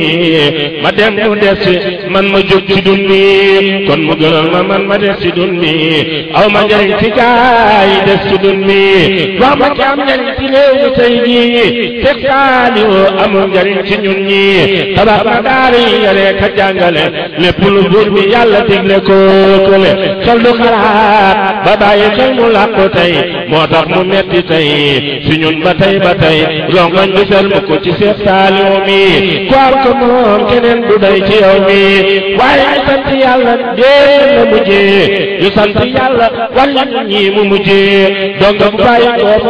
ma dem mu des man ma jóg ci dun bi kon mu gënal ma man ma des ci dun bi aw ma njëriñ ci gaay yi des ci dun bi wax ma ci am njëriñ ci réew mi tey jii teg saaliwu amul njëriñ ci ñun ñi tabax ma daara yi yare ka jàngale lépp lu buur bi yàlla digle ko kële xel du xalaat ba bàyyi xel mu làqu tey moo tax mu metti tey si ñun ba tey ba tey rongañ du sel mu ko ci seet saaliwu mi ku am ko moom keneen du day ci yow mi waaye ñu sant yàlla dee la mujjee ñu sant yàlla wàññi ñi mu mujjee donc bu bàyyi ko